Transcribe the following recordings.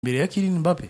imbere ya Kylian Mbappe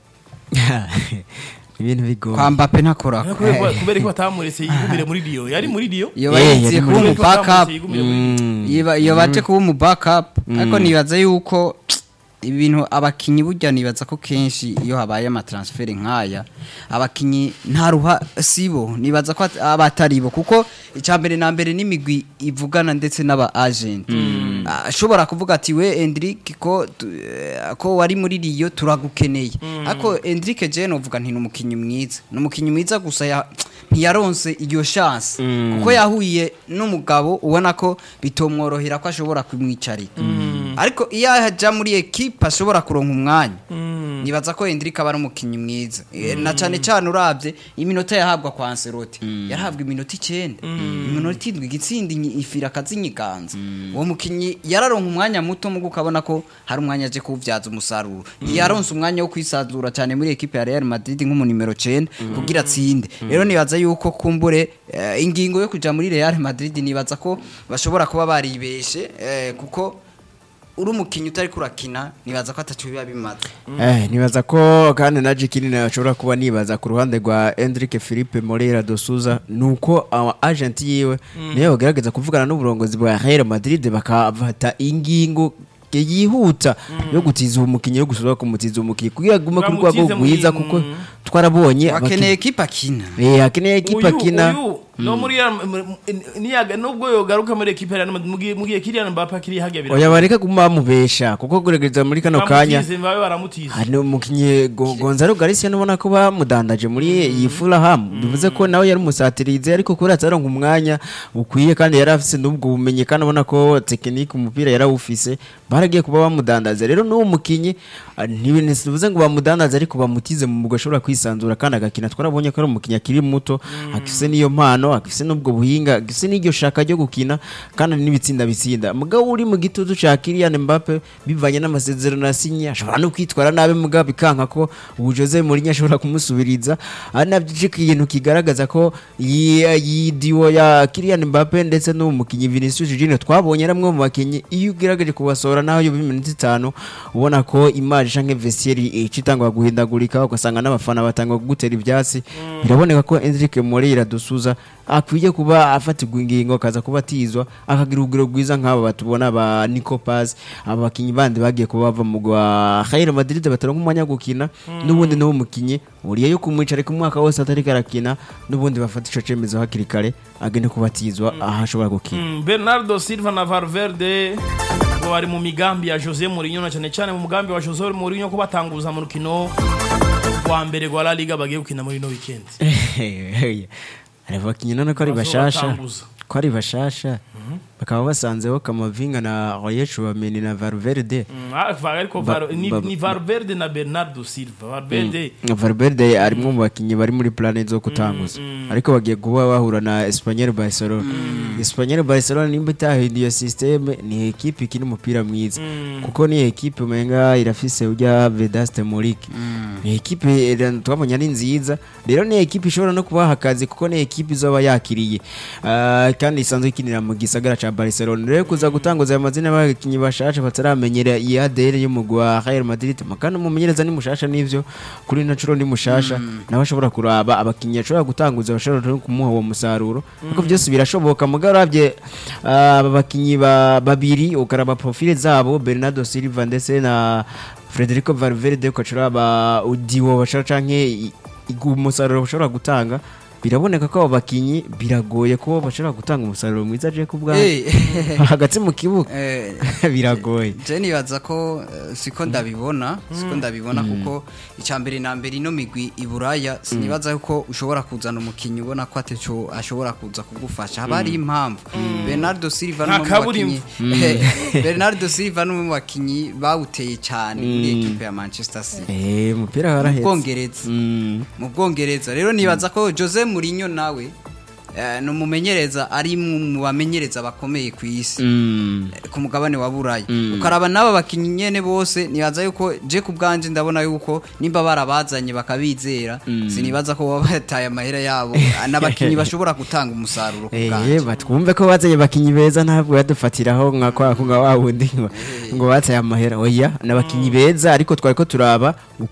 ibintu bigoye kwa Mbappe ntakora kubera kubera ko batamuretse yigumire muri Rio yari muri Rio iyo Eh, bayiziye yari kuba muri- umu backup yigumire muri Rio Mm. iyo iyo baje kuba umu backup ariko nibaza yuko ibintu abakinyi burya nibaza ko kenshi iyo habaye amatransfert nk'aya abakinyi nta ruha sibo nibaza ko at- aba ataribo kuko icambere na mbere n'imigwi ivugana ndetse n'aba agent Ah, ashobora kuvuga ati we Endrick ko tu- eh, ko wari muri Rio turagukeneye ariko Endrick je novuga nti n'umukinyi mwiza n'umukinyi mwiza gusa ya ntiyaronse iyo chance kuko yahuye n'umugabo ubona ko bitomworohera ko ashobora kumwicarira ariko iyo aja muri ekipe ashobora kuronka umwanya nibaza ko Endrick aba ari umukinyi mwiza Eh, na cane cane uravye iminota yahabwa kwa Ancelotti yarahabwa iminota icenda iminota indwi igitsinda inyi- ifira akazinyiganza uwo mukinyi yararonka umwanya muto mugo ukabona ko hari umwanya aje kuwuvyaza umusaruro yaronse umwanya wo kwisanzura cyane muri ekipe ya Real Madrid nk'umu nimero 9 kugira atsinde rero nibaza yuko kumbure eh, ingingo yo kuja muri Real Madrid nibaza ko bashobora kuba baribeshe eh, kuko uri umukinyi utari kurakina nibaza ko atacu biba bimaze Eh, nibaza ko kandi na Jikini nashobora kuba nibaza ku ruhande rwa Enrique Felipe Moreira do Souza nuko aba agent yiwe niyo bagerageza kuvugana n'uburongozi bwa Real Madrid bakafata ingingo yihuta yo gutiza umukinyi yo gusubira kumutiza umukinyi kugira agume ku rwego Bamutize muri- rwiza kuko twarabonye bakeneye ekipe akina eh akeneye ekipa Uyu- kina uyu, no muri ya- m- m- niyaga nubwo yogaruka muri ekipe ya Real Madrid, mugiye mugiye Kylian Mbappe akiri hajya oya bareka guma bamubesha kuko kuregereza muri kano kanya Bamutize, babe baramutize hari umukinnyi Go- Gonzalo Garcia nubona ko bamudandaje muri iyi Fulham bivuze ko nawe yari umusatirize ariko kubera ataronka umwanya ukwiye kandi yari afise n'ubwo bumenyi kandi ubona ko tekinike umupira yarawufise baragiye kuba bamudandaza rero n'uwo mukinyi ah, ntibivuze ngo bamudandaze ariko bamutize mu mugwi ashobora kwisanzura kandi agakina twarabonye ko ari umukinyi akiri muto afise n'iyo mpano afise n'ubwo buhinga afise n'iryo shaka ryo gukina kandi n'ibitsinda bitsinda mugabo uri mu gitutu ca Kylian Mbappe bivanye n'amasezerano yasinye ashobora no kwitwara nabi mugabo bikanka ko ubu Jose Mourinho ashobora kumusubiriza ari navyo ikintu kigaragaza ko iyi iyi diwo ya Kylian Mbappe ndetse n'uwo mukinyi Vinicius Junior twabonye ari amwe mu bakinyi iyo ugerageje kubasohora naho yo iminota itanu ubona ko image canke vestiaire icitangwa guhindagurika ugasanga n'abafana batangwa kugutera ivyatsi biraboneka ko Enrique Moreira dusuza akwiye kuba afatirwa ingingo akaza kuba atizwa akagira urugero rwiza nk'aba batubona ba Nico Paz aba bakinyi bandi bagiye kuba bava mu gwa Real Madrid bataronka umwanya wo gukina n'ubundi n'uwo mukinyi uriye yo kumwicara ku mwaka wose atari karakina n'ubundi bafata ico cemezo hakiri kare agende kubatizwa aho ashobora gukina Mm, Bernardo Silva na Valverde ngo bari mu migambi ya Jose Mourinho na cyane cyane mu mugambi wa Jose Mourinho ko batanguza mu rukino rwa mbere rwa La Liga bagiye gukina muri no weekend hari abakinyi none ko ari bashasha Bazobatanguza. ko ari bashasha bakaba basanzeho Kamavinga na Royer Chouameni na Valverde Mm, ah, va- ariko Ba- Var- ni ba- ni Valverde na Bernardo Silva Valverde Valverde arimwe mu bakinyi bari muri plane zo kutanguza ariko bagiye kuba bahura na Espanyol Barcelona Espanyol Barcelona nimba itahinduye systeme ni ekipe ikina umupira mwiza kuko ni ekipe umenga irafise ujya Vedaste Morik ni ekipe eh, twabonye ari nziza rero ni ekipe ishobora no kubaha akazi kuko ni ekipe izoba yakiriye Ah, kandi isanzwe ikinira mu gisagara ca Barcelona rero kuza gutanguza aya mazina y'abakinyi bashasha bataramenyera iyi ADN y'umugwi wa Real Madrid makana umumenyereza ni mushasha n'ivyo kuri Nacho ni mushasha nawe ashobora kuraba abakinyi ashobora gutanguza bashobora no kumuha uwo musaruro ariko byose birashoboka mugabo uravye ah, aba bakinyi ba- babiri ukaraba profile zabo Bernardo Silva ndetse na Federico Valverde ukacuraba Udiwo bashobora canke i- i- umusaruro bashobora gutanga biraboneka ko abo bakinyi biragoye ko bashobora gutanga umusaruro mwiza je kubwa Eh. hagati mu kibuga Eh, biragoye je nibaza ko eh, siko ndabibona siko ndabibona kuko icambere na mbere ino migwi iburaya sinibaza ko ushobora kuzana umukinyi ubona ko ateco ashobora kuza kugufasha haba hari impamvu Bernardo Silva Nta n'umwe mu kaburimbo. bakinyi Eh, Bernardo Silva n'umwe mu bakinyi bawuteye cyane muri equipe ya Manchester City eh umupira mu warahetse Bwongereza Mm. mu Bwongereza rero nibaza ko Jose Mourinho nawe eh, ni umumenyereza ari mu mu bamenyereza bakomeye ku isi Mm. ku mugabane wa buraya ukaraba n'aba bakinnyi nyene bose nibaza yuko je ku bwanje ndabona yuko nimba barabazanye bakabizera sinibaza ko baba bataye amahera yabo n'abakinnyi bashobora gutanga umusaruro ku Eh, bwanje batwumve ko bazanye abakinyi beza ntabwo yadufatiraho nka kwa kunga wa wundi ngo- ngo batsaye amahera oya n'abakinyi beza ariko twari ko turaba